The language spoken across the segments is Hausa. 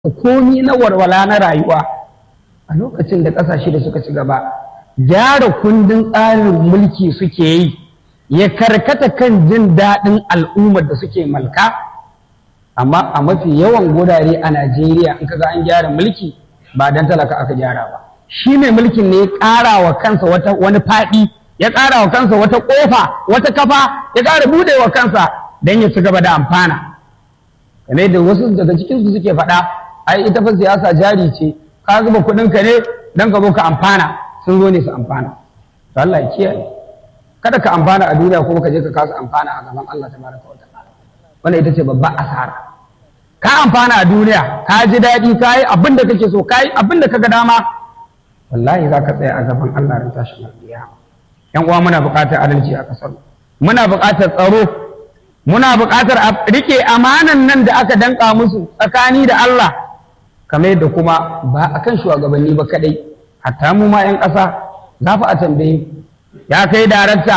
komi na warwala na rayuwa a lokacin da ƙasashe da suka ci gaba gyara kundin tsarin mulki suke yi ya karkata kan jin daɗin al'ummar da suke malka amma a mafi yawan gurare a najeriya in kaga an gyara mulki ba don talaka aka gyara ba shi mai mulkin ne ya ƙara wa kansa wani faɗi ya ƙara wa kansa wata ƙofa wata kafa ya ƙara buɗe wa kansa don ya ci gaba da amfana kamar da wasu daga cikinsu suke faɗa ai ita fa siyasa jari ce ka zuba kuɗin ka ne don ka zo ka amfana sun zo ne su amfana to Allah ya kiyaye kada ka amfana a duniya kuma ka je ka kasa amfana a gaban Allah tabaraka wa ta'ala wannan ita ce babban asara ka amfana a duniya ka ji daɗi ka yi abin da kake so ka yi abin da ka ga dama wallahi za ka tsaya a gaban Allah ran tashin alƙiyama yan uwa muna buƙatar adalci a ƙasar muna buƙatar tsaro muna buƙatar a rike amanan nan da aka danka musu tsakani da Allah kamar yadda kuma ba a kan shugabanni ba kadai hatta mu ma 'yan ƙasa za fa a tambaye ya kai darakta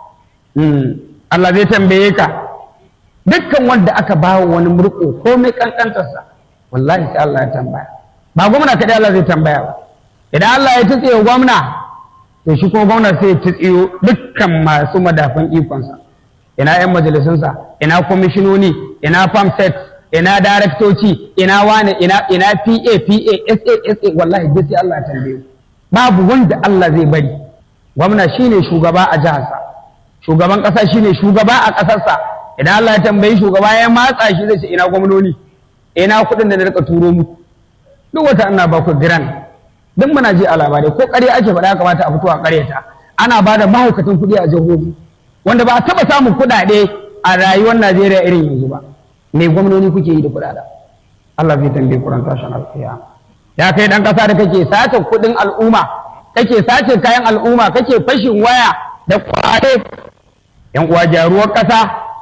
Allah zai tambaye ka dukkan wanda aka ba wa wani murko ko mai kankantarsa wallahi sai Allah ya tambaya ba gwamna kadai Allah zai tambaya ba idan Allah ya tutse gwamna to shi kuma gwamna sai ya tutse dukkan masu madafan ikonsa ina 'yan majalisunsa ina kwamishinoni ina famset ina daraktoci ina wane ina ina pa pa sa sa wallahi duk sai Allah ya tambaye babu wanda Allah zai bari gwamna shine shugaba a jiharsa shugaban kasa shine shugaba a kasarsa idan Allah ya tambayi shugaba ya matsa shi zai ce ina gwamnoni ina kuɗin da na rika turo mu duk wata ana ba ku giran duk muna ji a labarai ko ƙarya ake faɗa kamata a fito a ƙaryata ana ba da mahaukatan kuɗi a jihohi wanda ba a taɓa samun kuɗaɗe a rayuwar Najeriya irin yanzu ba me gwamnoni kuke yi da kuɗaɗen Allah zai tambaye kuran tashin alƙiyama ya kai ɗan ƙasa da kake sace kuɗin al'umma kake sace kayan al'umma kake fashin waya da kwaye yan uwa jaruwar ƙasa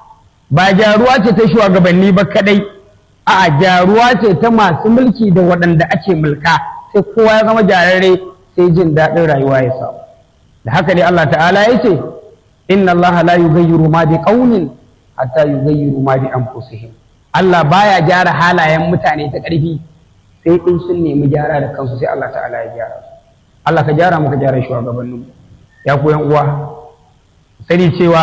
ba jaruwa ce ta shugabanni ba kadai a jaruwa ce ta masu mulki da waɗanda ake mulka sai kowa ya zama jarare sai jin daɗin rayuwa ya samu da haka ne Allah ta'ala ya ce inna Allah la yughayyiru ma bi qaumin hatta yughayyiru ma bi anfusihim Allah baya gyara halayen mutane ta ƙarfi sai in sun nemi gyara da kansu sai Allah ta'ala ya gyara su Allah ka gyara muka gyara shugabannin ya ku yan uwa sani cewa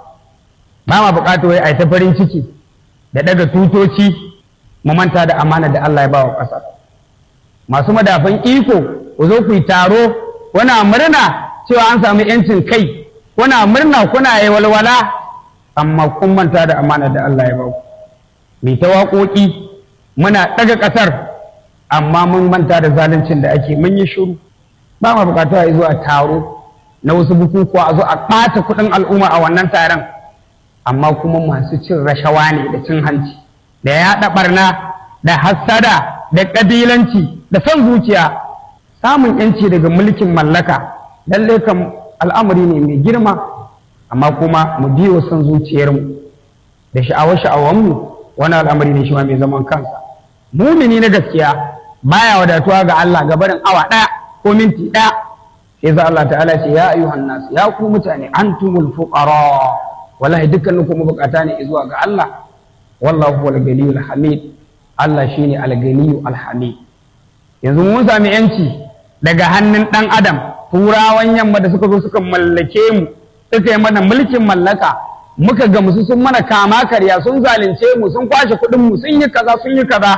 ba ma buƙatar wai a ta farin ciki da daga tutoci mu manta da amana da Allah ya ba wa ƙasa masu madafan iko ku zo ku yi taro kuna murna cewa an samu yancin kai kuna murna kuna yi walwala amma kun manta da amana da Allah ya ba ku mai ta waƙoƙi muna ɗaga ƙasar amma mun manta da zaluncin da ake mun yi shiru ba ma buƙatu a zuwa taro na wasu bukukuwa a zo a ɓata kuɗin al'umma a wannan taron amma kuma masu cin rashawa ne da cin hanci da yaɗa ɓarna da hassada da ƙabilanci da son zuciya samun yanci daga mulkin mallaka lallai kam al'amari ne mai girma amma kuma mu biyo son zuciyarmu da sha'awar sha'awanmu wani al'amari ne shi ma mai zaman kansa mumini na gaskiya baya wadatuwa ga Allah ga barin awa ɗaya ko minti ɗaya sai za Allah ta'ala ce ya ayyuhan nas ya ku mutane antumul fuqara wallahi dukkanin ku mabukata ne zuwa ga Allah wallahu huwal ganiyul hamid Allah shine al-ganiyyu al-hamid yanzu mun sami yanci daga hannun dan adam turawan yamma da suka zo suka mallake mu suka yi mana mulkin mallaka muka ga musu sun mana kama karya sun zalunce mu sun kwashe kuɗin mu sun yi kaza sun yi kaza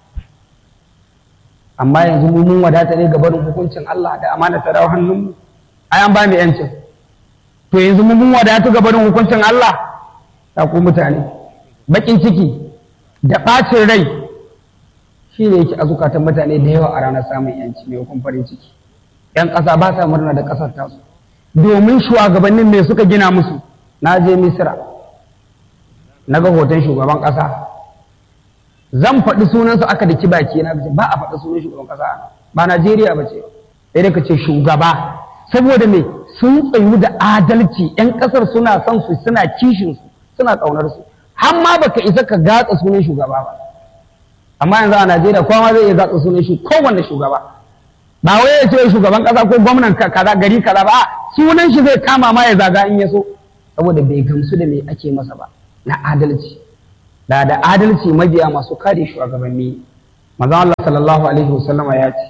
amma yanzu mu mun wadata ne ga barin hukuncin Allah da amana ta dawo hannun mu ai an ba mu yancin to yanzu mu mun wadatu ga barin hukuncin Allah ta ku mutane bakin ciki da ɓacin rai shi ne yake a zukatan mutane da yawa a ranar samun yanci mai hukun farin ciki yan ƙasa ba sa murna da ƙasar tasu domin shugabannin me suka gina musu na je misira na ga hoton shugaban ƙasa zan faɗi sunansa aka da baki na ba a faɗi sunan shugaban ƙasa ba najeriya ba ce sai dai ka ce shugaba saboda me sun tsayu da adalci yan ƙasar suna son su suna kishin su suna ƙaunar su har ma baka isa ka gatsa sunan shugaba ba amma yanzu a najeriya kowa zai iya gatsa sunan shi kowanne shugaba ba wai ya ce shugaban ƙasa ko gwamnan kaza gari kaza ba sunan shi zai kama ma ya zaga in ya so saboda bai gamsu da me ake masa ba na adalci da da adalci mabiya masu kare shugabanni manzon Allah sallallahu alaihi wasallama ya ce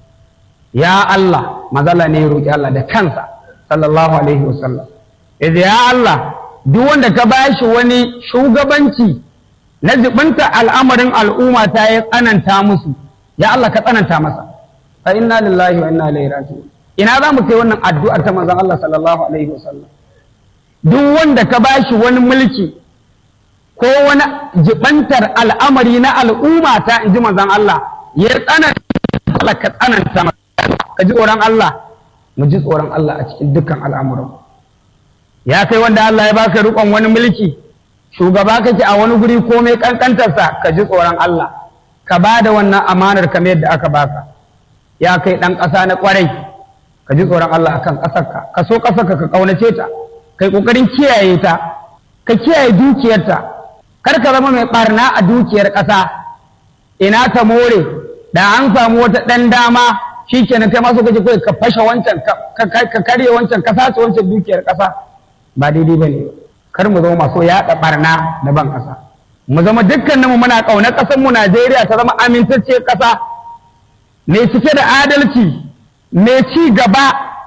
ya Allah mazala ne ya roki Allah da kansa sallallahu alaihi wasallam yace ya Allah duk wanda ka bashi wani shugabanci na zibinta al'amarin al'umma ta ya tsananta musu ya Allah ka tsananta masa fa inna lillahi wa inna ilaihi raji'un ina za mu kai wannan addu'ar ta manzon Allah sallallahu alaihi wasallam duk wanda ka bashi wani mulki ko wani jibantar al'amari na al'umma ta in ji manzon Allah ya tsananta ka tsananta masa ka ji tsoron Allah mu ji tsoron Allah a cikin dukkan al'amuran ya kai wanda Allah ya baka rikon wani mulki shugaba kake a wani guri komai kankantarsa ka ji tsoron Allah ka ba da wannan amanar kamar yadda aka baka ya kai ɗan ƙasa na ƙwarai ka ji tsoron Allah akan ƙasarka ka so ƙasarka ka ƙaunace ta kai ƙoƙarin kiyaye ta ka kiyaye dukiyarta kar ka zama mai ɓarna a dukiyar ƙasa ina ta more da an samu wata ɗan dama shi kenan kai masu kaje kawai ka fashe wancan ka karye wancan ka sace wancan dukiyar ƙasa ba daidai ba ne kar mu zama masu yaɗa ɓarna da ban ƙasa mu zama dukkaninmu muna ƙaunar ƙasar mu Najeriya ta zama amintacciyar ƙasa mai cike da adalci mai ci gaba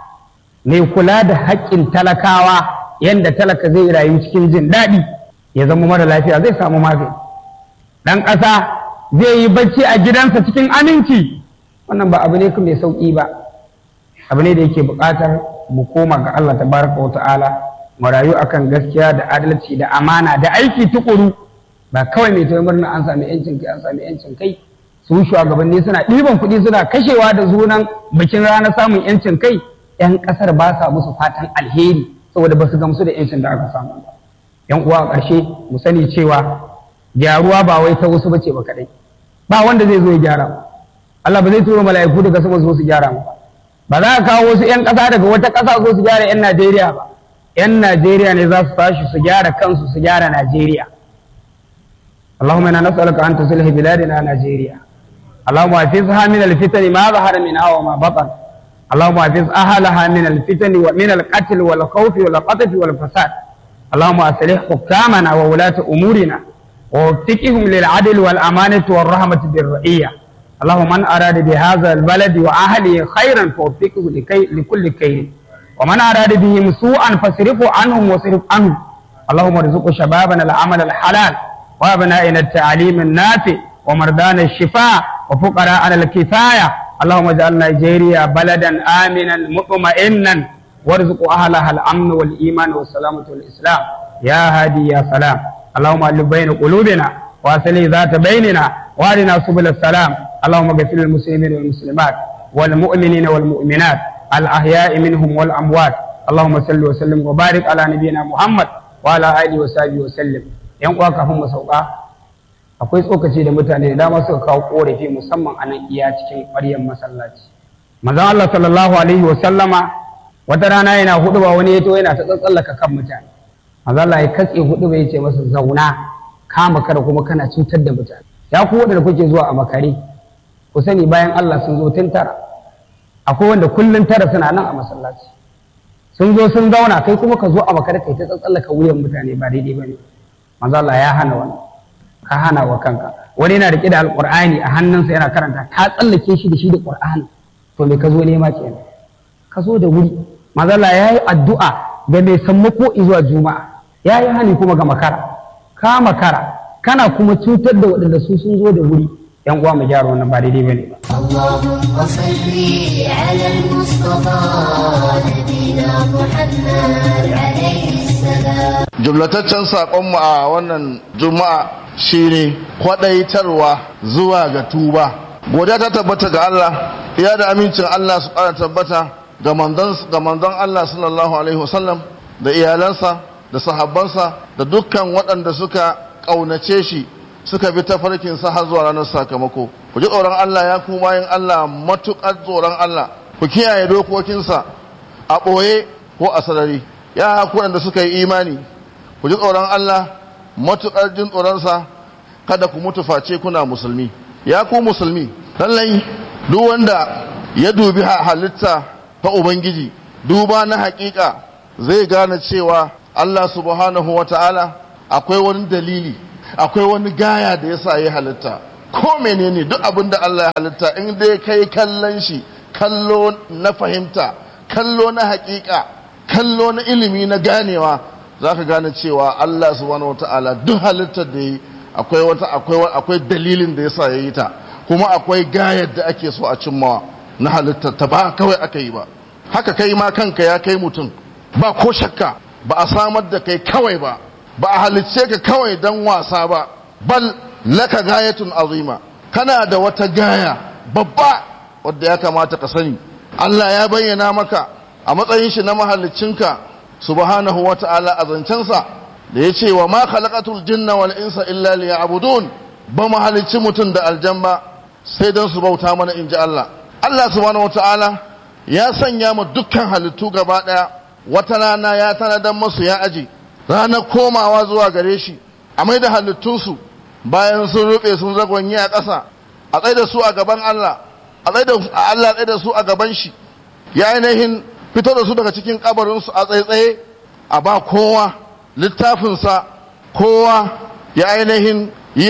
mai kula da haƙƙin talakawa yadda talaka zai rayu cikin jin daɗi ya zama mara lafiya zai samu magani ɗan ƙasa zai yi bacci a gidansa cikin aminci wannan ba abu ne mai sauƙi ba abu ne da yake buƙatar mu koma ga Allah tabaraka wa ta'ala mu rayu akan gaskiya da adalci da amana da aiki tukuru ba kawai mai tayi murna an sami yancin kai an sami yancin kai su shugabanni suna ɗiban kuɗi suna kashewa da sunan bikin ranar samun yancin kai yan ƙasar ba sa musu fatan alheri saboda ba su gamsu da yancin da aka samu ba yan uwa a ƙarshe mu sani cewa gyaruwa ba wai ta wasu bace ba kaɗai ba wanda zai zo ya gyara ba Allah ba zai turo mala'iku daga sama zo su gyara mu ba za ka kawo wasu 'yan ƙasa daga wata ƙasa zo su gyara 'yan Najeriya ba 'yan Najeriya ne za su tashi su gyara kansu su gyara Najeriya اللهم انا نسالك ان تصلح بلادنا نيجيريا اللهم احفظها من الفتن ما ظهر منها وما بطن اللهم احفظ اهلها من الفتن ومن القتل والخوف والقطف والفساد اللهم اصلح حكامنا وولاة امورنا ووفقهم للعدل والامانه والرحمه بالرعيه اللهم من أراد بهذا البلد وأهله خيرا فوفقه لكي لكل خير ومن أراد بهم سوءا فاصرفه عنهم واصرف عنه اللهم ارزق شبابنا العمل الحلال وأبنائنا التعليم النافع ومرضانا الشفاء وفقراءنا الكفاية اللهم اجعل نيجيريا بلدا آمنا مطمئنا وارزق أهلها الأمن والإيمان والسلامة والإسلام يا هادي يا سلام اللهم ألف بين قلوبنا وأصلح ذات بيننا وارنا سبل السلام اللهم اغفر للمسلمين والمسلمات والمؤمنين والمؤمنات الأحياء منهم والأموات اللهم صل وسلم وبارك على نبينا محمد وعلى آله وصحبه وسلم yan uwa kafin mu sauka akwai tsokaci da mutane da dama suka kawo korafi musamman a nan iya cikin ƙwaryar masallaci manzon Allah sallallahu alaihi wa sallama wata rana yana hudu ba wani yato yana ta tsatsallaka kan mutane manzon Allah ya katse hudu ba yace masa zauna kama kada kuma kana cutar da mutane ya ku wadanda kuke zuwa a makare ku sani bayan Allah sun zo tun tara akwai wanda kullun tara suna nan a masallaci sun zo sun zauna kai kuma ka zo a makare kai ta tsatsallaka wuyan mutane ba daidai bane manzo Allah ya hana wani ka hana wa kanka wani yana rike da alqur'ani a hannunsa yana karanta ka tsallake shi da shi da qur'ani to me ka zo nema kenan ka zo da wuri manzo Allah yayi addu'a ga mai sammako zuwa juma'a yayi hani kuma ga makara ka makara kana kuma cutar da waɗanda su sun zo da wuri yan uwa mu gyara wannan ba daidai bane ba اللهم صل على المصطفى نبينا محمد عليه السلام jumlataccen saƙonmu a wannan juma'a shine kwaɗaitarwa zuwa ga tuba godiya ta tabbata ga Allah ya da amincin Allah su ƙara tabbata ga manzon Allah sallallahu alaihi wasallam da iyalansa da sahabbansa da dukkan waɗanda suka ƙaunace shi suka bi tafarkinsa har zuwa ranar sakamako ku ji tsoron Allah ya kuma yin Allah matuƙar tsoron Allah ku kiyaye dokokinsa a ɓoye ko a sarari ya ku da suka yi imani ku ji tsoron Allah matuƙar jin tsoronsa kada ku mutu face kuna musulmi ya ku musulmi lallai duk wanda ya dubi halitta ta ubangiji duba na haƙiƙa zai gane cewa Allah subhanahu wa ta'ala akwai wani dalili akwai wani gaya da ya sa ya halitta ko menene duk abin da Allah ya halitta in dai kai kallon shi kallo na fahimta kallo na hakika kallo na ilimi na ganewa za ka gane cewa Allah subhanahu wata'ala duk halittar da yi akwai wata akwai akwai dalilin da yasa yayi ta kuma akwai gayar da ake so a cimmawa na halittar ta ba kawai aka yi ba haka kai ma kanka ya kai mutum ba ko shakka ba a samar da kai kawai ba ba a halicce ka kawai dan wasa ba bal laka gayatun azima kana da wata gaya babba wadda ya kamata ka sani Allah ya bayyana maka a matsayin shi na mahaliccinka subhanahu wa ta'ala a zancensa da ya ce wa ma khalaqatul jinna wal insa illa liya'budun ba mu halicci mutum da aljan ba sai don su bauta mana inji Allah Allah subhanahu wa ta'ala ya sanya mu dukkan halittu gaba daya wata rana ya tanadan masu ya aji ranar komawa zuwa gare shi a mai da halittunsu bayan sun rufe sun zagonye a ƙasa a tsaye da su a gaban Allah a tsaye da Allah tsaye da su a gaban shi ya ainihin fito da su daga cikin kabarinsu a tsaitsaye a ba kowa littafinsa kowa ya ainihin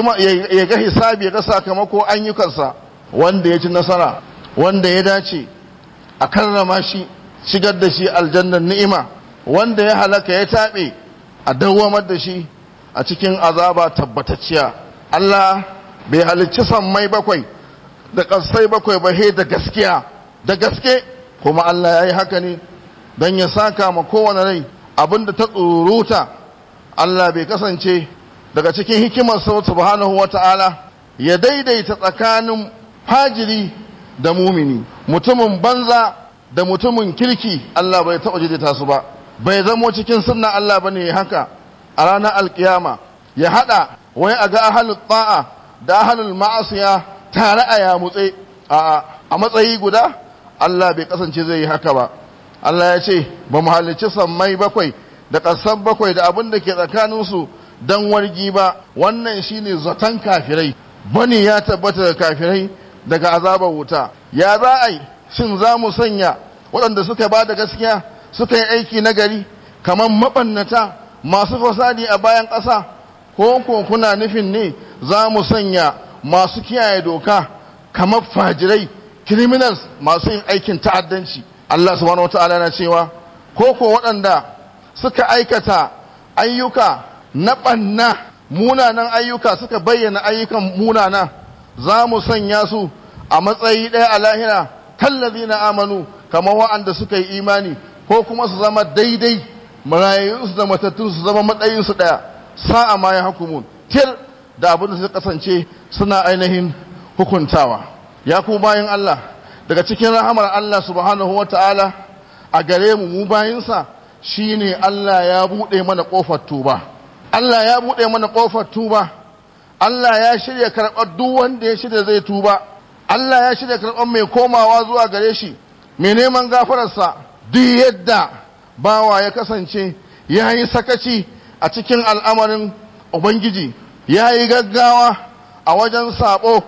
ya ga hisabi ya ga sakamako ayyukansa wanda ya ci nasara wanda ya dace a karrama shi shigar da shi aljannan ni'ima wanda ya halaka ya taɓe a dawwamar da shi a cikin azaba tabbatacciya Allah bai halicci sammai bakwai da ƙasai bakwai ba he da gaskiya da gaske kuma Allah ya yi haka ne don ya saka ma kowane rai abinda ta tsuruta Allah bai kasance daga cikin hikimarsa subhanahu wa ta'ala ya daidaita tsakanin fajiri da mumini mutumin banza da mutumin kirki Allah bai taɓa daidaita su ba bai zamo cikin sunna Allah bane haka a ranar alkiyama ya hada wai a ga ahalul ta'a da ahalul ma'asiya tare a yamutse a a matsayi guda Allah bai kasance zai yi haka ba Allah ya ce ba mu halicci sammai bakwai da ƙasar bakwai da abin da ke tsakaninsu don wargi ba wannan shine zaton kafirai bani ya tabbata da kafirai daga azabar wuta ya za a yi shin za mu sanya waɗanda suka ba da gaskiya suka yi aiki nagari kamar maɓannata masu fasadi a bayan ƙasa ko ko kuna nufin ne za mu sanya masu kiyaye doka kamar fajirai criminals masu yin aikin ta'addanci Allah subhanahu wata'ala na cewa ko ko waɗanda suka aikata ayyuka na ɓanna munanan ayyuka suka bayyana ayyukan munana za mu sanya su a matsayi ɗaya a lahira kallazi na amanu kamar wa'anda suka yi imani ko kuma su zama daidai marayunsu da matattun su zama matsayinsu ɗaya sa'a ma ya hukumun tir da abin da suka kasance suna ainihin hukuntawa ya ku bayan Allah daga cikin rahamar Allah subhanahu wa ta'ala a gare mu mu bayinsa shine Allah ya buɗe mana ƙofar tuba Allah ya buɗe mana ƙofar tuba Allah ya shirya karɓar duk wanda ya shirya zai tuba Allah ya shirya karɓar mai komawa zuwa gare shi mai neman gafararsa duk yadda bawa ya kasance ya yi sakaci a cikin al'amarin Ubangiji ya yi gaggawa a wajen sabo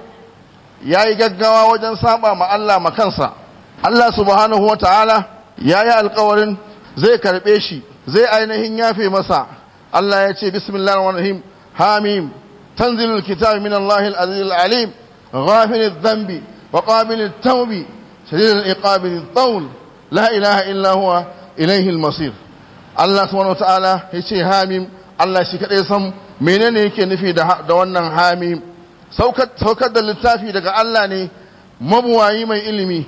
ya yi gaggawa wajen saba ma Allah makansa Allah subhanahu wa ta'ala ya yi alkawarin zai karɓe shi zai ainihin yafe masa Allah ya ce bismillah rahim hamim tanzilul kitabi min Allah al-aziz al-alim ghafir adh-dhanbi wa qabil at-tawb shadid al-iqab al-tawl la ilaha illa huwa ilayhi al-masir Allah subhanahu wa ta'ala ya ce hamim Allah shi kadai san menene yake nufi da wannan hamim saukar da littafi daga Allah ne mabuwayi mai ilimi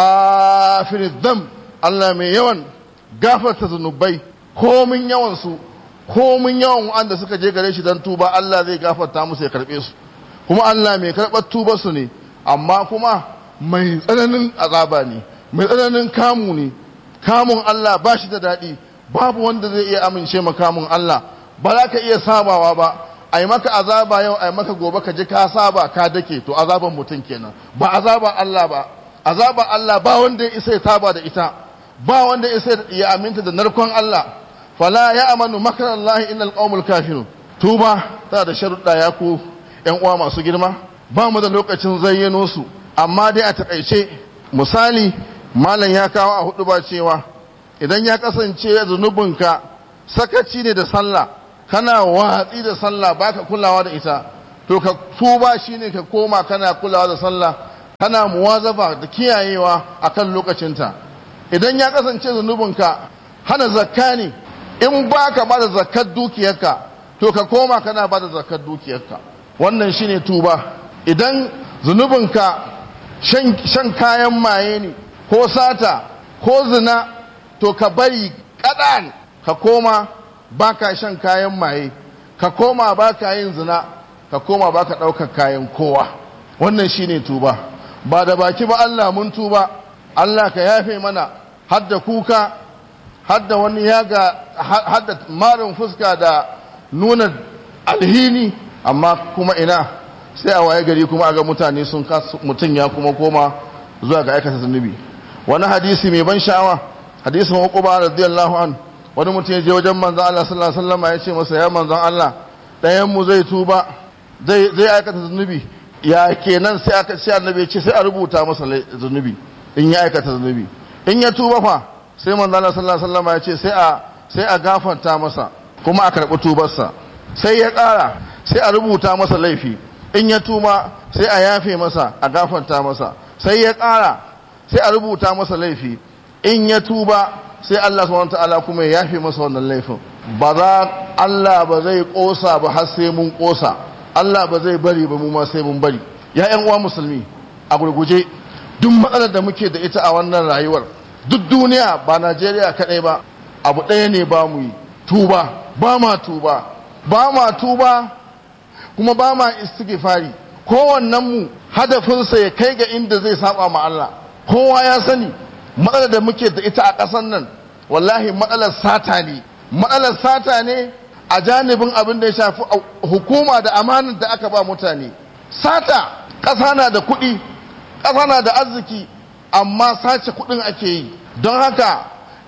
ghafirid dam Allah mai yawan gafarta zunubai komin yawan su komin yawan wanda suka je gare shi dan tuba Allah zai gafarta musu ya karbe su kuma Allah mai karɓar tuba su ne amma kuma mai tsananin azaba ne mai tsananin kamu ne kamun Allah ba shi da daɗi babu wanda zai iya amince ma kamun Allah ba za ka iya sabawa ba a yi maka azaba yau a yi maka gobe ka ji ka saba ka dake to azaban mutum kenan ba azaba Allah ba azaba Allah ba wanda ya isa ya saba da ita ba wanda ya isa ya aminta da narkon Allah fala ya amanu makar Allah innal qaumul kafirun tuba tana da sharuɗa ya ku ƴan uwa masu girma ba mu da lokacin zayyano su amma dai a takaice misali malam ya kawo a hudu ba cewa idan ya kasance zunubinka sakaci ne da sallah kana watsi da sallah baka kulawa da ita to ka tuba shine ka koma kana kulawa da sallah kana muwazaba da kiyayewa akan lokacinta idan ya kasance zunubinka hana zakka ne in ba ka ba da zakkar dukiyarka to ka koma kana ba da zakkar dukiyarka wannan shine tuba idan zunubinka shan kayan maye ne ko sata ko zina to ka bari kadan ka koma baka shan kayan maye ka koma baka yin zina ka koma baka ɗaukar kayan kowa wannan shine tuba ba da baki ba Allah mun tuba Allah ka yafe mana hadda kuka hadda wani yaga hadda marin fuska da nuna alhini amma kuma ina sai a waye gari kuma aga mutane sun mutum ya kuma koma zuwa ga aikata zunubi wani hadisi mai ban sha'awa hadisin uquba radiyallahu an wani mutum ya je wajen manzon Allah sallallahu alaihi wasallam ya ce masa ya manzon Allah ɗayan mu zai tuba zai zai aikata zunubi ya kenan sai aka sai annabi ya ce sai a rubuta masa zunubi in ya aikata zunubi in ya tuba fa sai manzon Allah sallallahu alaihi wasallam ya ce sai a sai a gafarta masa kuma a karɓi tubarsa sai ya ƙara sai a rubuta masa laifi in ya tuma sai a yafe masa a gafarta masa sai ya ƙara sai a rubuta masa laifi in ya tuba sai Allah subhanahu ta'ala kuma ya yafe masa wannan laifin ba za Allah ba zai ƙosa ba har sai mun ƙosa Allah ba zai bari ba mu ma sai mun bari ya ƴan uwa musulmi a gurguje duk matsalar da muke da ita a wannan rayuwar duk duniya ba Najeriya kaɗai ba abu ɗaya ne ba mu yi tuba ba ma tuba ba ma tuba kuma ba ma istighfari kowannen mu hadafinsa ya kai ga inda zai saba ma Allah kowa ya sani matsalar da muke da ita a ƙasar nan wallahi matsalar sata ne matsalar sata ne a janibin abin da ya shafi hukuma da amanar da aka ba mutane sata ƙasa na da kuɗi ƙasa na da arziki amma sace kuɗin ake yi don haka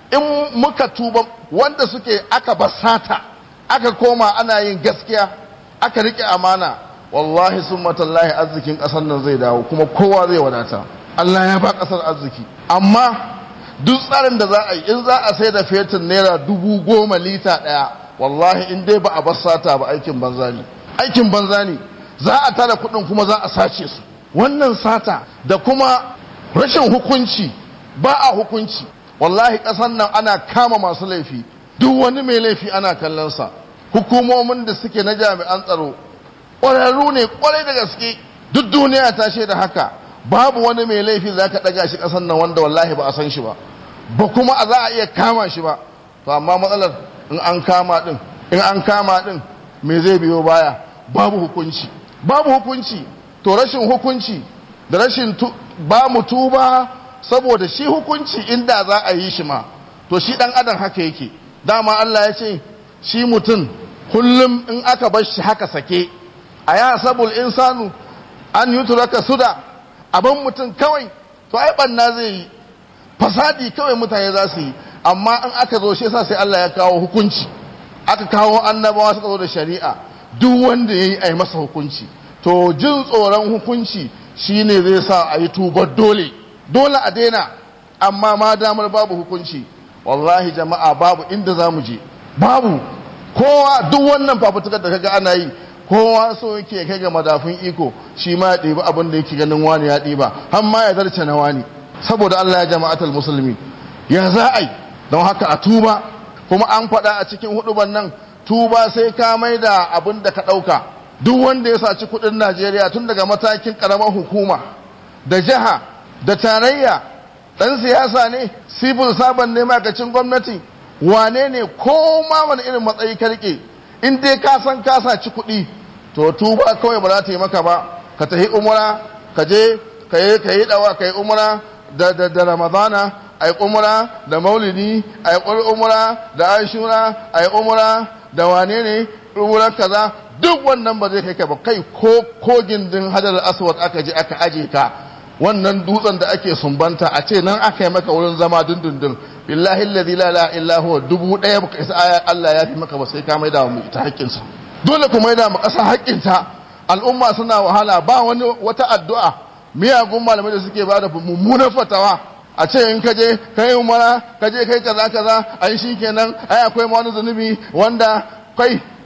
in muka tuba wanda suke aka ba sata aka koma ana yin gaskiya aka rike amana wallahi sun matallahi arzikin ƙasar nan zai dawo kuma kowa zai wadata Allah ya ba ƙasar arziki amma duk tsarin da za a yi in za a sai da fetur naira dubu goma lita ɗaya wallahi in dai ba a bar sata ba aikin banza ne aikin banza ne za a tara kuɗin kuma za a sace su wannan sata da kuma rashin hukunci ba a hukunci wallahi ƙasar nan ana kama masu laifi duk wani mai laifi ana kallonsa hukumomin da suke na jami'an tsaro ƙwararru ne ƙwarai da gaske duk duniya ta shaida haka babu wani mai laifi za ka ɗaga shi ƙasar nan wanda wallahi ba a san shi ba ba kuma a za a iya kama shi ba to amma matsalar in an kama ɗin in an kama ɗin me zai biyo baya babu hukunci babu hukunci to rashin hukunci da rashin ba mu tuba saboda shi hukunci inda za a yi shi ma to shi ɗan adam haka yake dama Allah ya ce shi mutum kullum in aka bar shi haka sake a ya sabul insanu an yi turaka suda abin mutum kawai to ai banna zai yi fasadi kawai mutane za su yi amma in aka zo shi yasa sai Allah ya kawo hukunci aka kawo annabawa suka zo da shari'a duk wanda yayi ai masa hukunci to jin tsoron hukunci shine zai sa a yi tubar dole dole a daina amma ma damar babu hukunci wallahi jama'a babu inda za mu je babu kowa duk wannan fafutukar da kaga ana yi kowa so yake kai ga madafin iko shi ma ya ɗiba abin da yake ganin wani ya ɗiba har ma ya zarce na wani saboda Allah ya jama'atul musulmi ya za a yi don haka a tuba kuma an faɗa a cikin huduban nan tuba sai ka mai da abin da ka ɗauka duk wanda ya saci kuɗin Najeriya tun daga matakin ƙaramar hukuma da jiha da tarayya ɗan siyasa ne civil saban ne makacin gwamnati wane ne ko ma wani irin matsayi ka rike in dai ka san ka saci kuɗi to tuba kawai ba za ta yi maka ba ka tafi umra ka je ka yi ka yi dawa ka yi umra da da da ramadana a yi umra da maulidi a yi umra da ashura a yi umra da wane ne umra kaza duk wannan ba zai kai ka ba kai ko ko gindin hadar aswad aka je aka aje ka wannan dutsen da ake sumbanta a ce nan aka yi maka wurin zama dindindin billahi alladhi la ilaha illa huwa dubu daya baka isa Allah ya fi maka ba sai ka maida mu ita haƙƙinsa dole ku maida mu ƙasa haƙƙinta al'umma suna wahala ba wani wata addu'a miyagun malamai da suke bada mummunan fatawa a ce in ka je ka yi umara ka je kai kaza kaza ai shikenan ai akwai ma wani zunubi wanda kai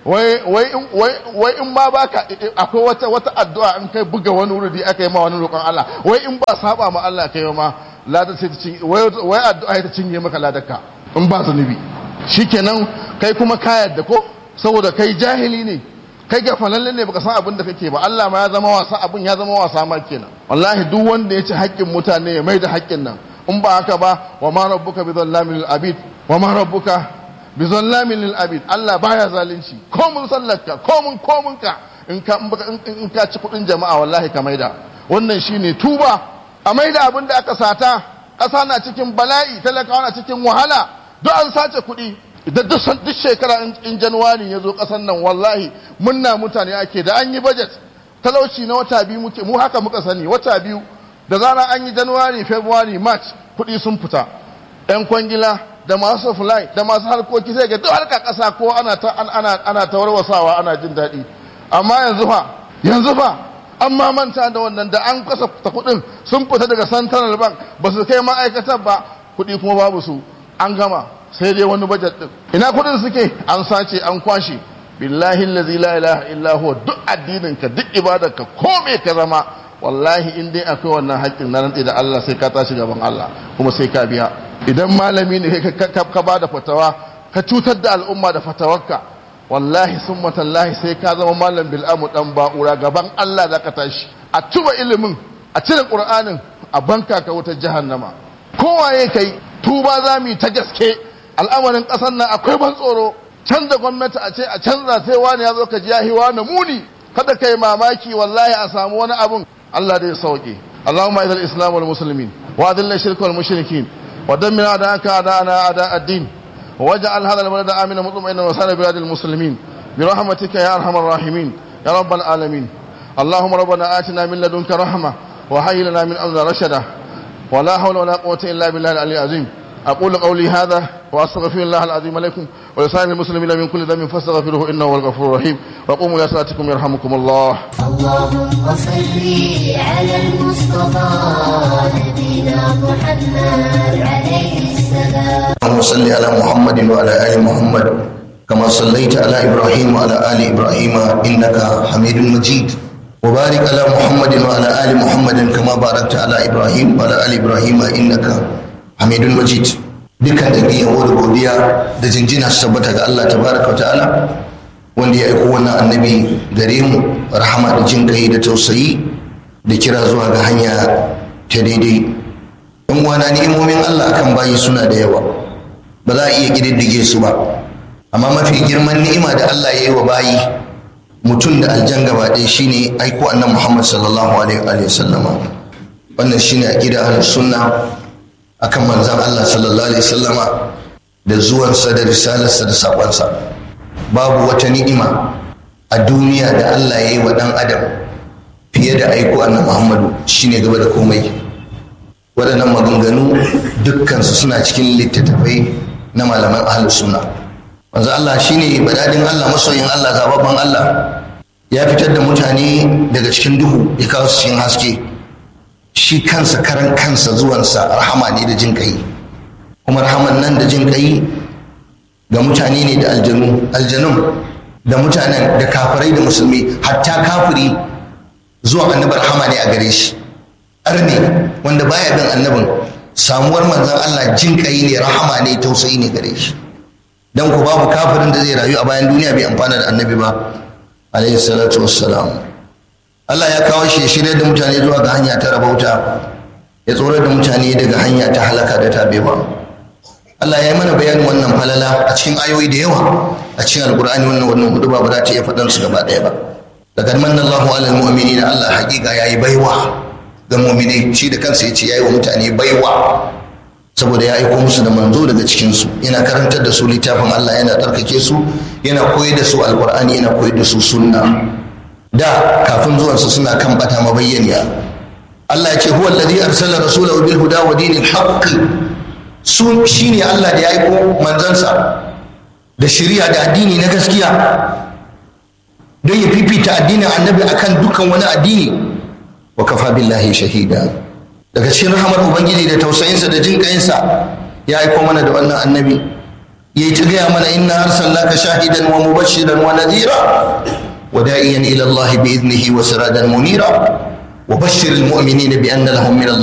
wai wai in- wai wai in ma baka akwai wata wata addu'a in kai buga wani wuri aka yi ma wani roƙon Allah wai in ba saba ma Allah kai ma ladar sai ta cinye wai wai addu'a ta cinye maka ladarka in ba zunubi shikenan kai kuma ka yadda ko saboda kai jahili ne kai gafalalle ne baka san abin da kake ba Allah ma ya zama wasa abin ya zama wasa ma kenan wallahi duk wanda ya ci haƙƙin mutane ya mai da haƙƙin nan in ba haka ba wa ma rabbuka bi dhallamin lil abid wa ma rabbuka bi dhallamin lil abid Allah baya zalunci ko mun sallarka ko mun ko mun ka in ka in baka- in- in ka ci kudin jama'a wallahi ka maida wannan shine tuba a maida abin da aka sata ƙasa na cikin bala'i talakawa na cikin wahala duk an sace kuɗi idan duk san- duk shekara in- in januwari ya zo ƙasar nan wallahi munna mutane ake da an yi budget talauci na wata biyu muke mu haka muka sani wata biyu da zarar an yi januwari february march kuɗi sun fita yan kwangila da masu fly da masu harkoki sai ga duk harka ƙasa ko ana ta an- ana ana ta warwasawa ana jin daɗi amma yanzu fa yanzu fa an ma manta da wannan da an kasa ta kuɗin sun fita daga central bank ba su kai ma'aikatar ba kuɗi kuma babu su an gama sai dai wani budget din ina kuɗin suke an sace an kwashe billahi allazi la ilaha illa huwa duk addinin ka duk ibadarka ko me ka zama wallahi in dai akwai wannan haƙƙin na rantsi da Allah sai ka tashi gaban Allah kuma sai ka biya idan malami ne ka- ka ka- ka ba da fatawa ka cutar da al'umma da fatawarka wallahi sun matallahi sai ka zama malam bil'amu dan ba'ura gaban Allah za ka tashi a tuba ilimin a cire ƙur'anin a banka ka wutar jahannama kowaye kai tuba za mu yi ta gaske al'amarin ƙasar nan akwai ban tsoro canza gwamnati a ce a canza sai wani ya zo ka ji yahi wani muni kada kai mamaki wallahi a samu wani abun Allah da ya sauke اللهم اعز الاسلام والمسلمين واذل الشرك والمشركين ودمر اعداءك اعداءنا اعداء الدين واجعل هذا البلد امنا مطمئنا وسائر بلاد المسلمين برحمتك يا ارحم الراحمين يا رب العالمين اللهم ربنا اتنا من لدنك رحمه وهيئ لنا من امرنا رشدا ولا حول ولا قوه الا بالله العلي العظيم اقول قولي هذا واستغفر الله العظيم لكم ولسائر المسلمين من كل ذنب فاستغفروه انه هو الغفور الرحيم وقوموا الى صلاتكم يرحمكم الله اللهم صل على المصطفى نبينا محمد عليه السلام اللهم صل على محمد وعلى ال محمد كما صليت على ابراهيم وعلى ال ابراهيم انك حميد مجيد وبارك على محمد وعلى ال محمد كما باركت على ابراهيم وعلى ال ابراهيم انك حميد مجيد dukkan da yabo da godiya da jinjina su tabbata ga Allah tabaraka wa ta'ala wanda ya aiko wannan annabi gare mu rahama da jin kai da tausayi da kira zuwa ga hanya ta daidai in wana ni'imomin Allah akan bayi suna da yawa ba za a iya ƙididdige su ba amma mafi girman ni'ima da Allah ya yi wa bayi mutum da aljan gaba ɗaya shine aiko annan Muhammad sallallahu alaihi wa sallama wannan shine aqida ahlus sunna akan manzon Allah sallallahu alaihi sallama da zuwansa da risalarsa da sakonsa babu wata ni'ima a duniya da Allah ya yi wa ɗan adam fiye da aiko annan Muhammadu shine gaba da komai waɗannan maganganu dukkansu suna cikin littattafai na malaman ahlus sunna wanzu Allah shine badadin Allah masoyin Allah zababban Allah ya fitar da mutane daga cikin duhu ya kawo su cikin haske shi kansa karan kansa zuwansa rahama ne da jin kai kuma rahaman nan da jin kai ga mutane ne da aljanu aljanun da mutanen da kafirai da musulmi hatta kafiri zuwa annabi rahama ne a gare shi arne wanda baya bin annabin samuwar manzon Allah jin kai ne rahama ne tausayi ne gare shi dan ku babu kafirin da zai rayu a bayan duniya bai amfana da annabi ba alaihi salatu wassalam Allah ya kawo shi ya shirya da mutane zuwa ga hanya ta rabauta ya tsorar da mutane daga hanya ta halaka da tabewa Allah ya yi mana bayanin wannan falala a cikin ayoyi da yawa a cikin alkur'ani wannan wannan hudu ba za ta iya faɗan su gaba ɗaya ba daga manna Allahu alal mu'minina Allah hakika yayi baiwa ga mu'minai shi da kansa yace yayi wa mutane baiwa saboda ya aiko musu da manzo daga cikin su yana karantar da su littafin Allah yana tarkake su yana koyar da su alkur'ani yana koyar da su sunna da kafin zuwansa suna kan bata mabayyaniya Allah ya ce huwa alladhi arsala rasulahu bil huda wa dinil haqq su shine Allah da ya aiko manzansa da shari'a da addini na gaskiya don ya fifita addinin annabi akan dukkan wani addini wa kafa billahi shahida daga cikin rahamar ubangiji da tausayinsa da jin kayinsa ya aiko mana da wannan annabi yayi ta gaya mana inna arsalnaka shahidan wa mubashiran wa nadhira wa da'iyan ila Allah bi idnihi wa sirajan munira wa bashshir al mu'minina bi anna lahum min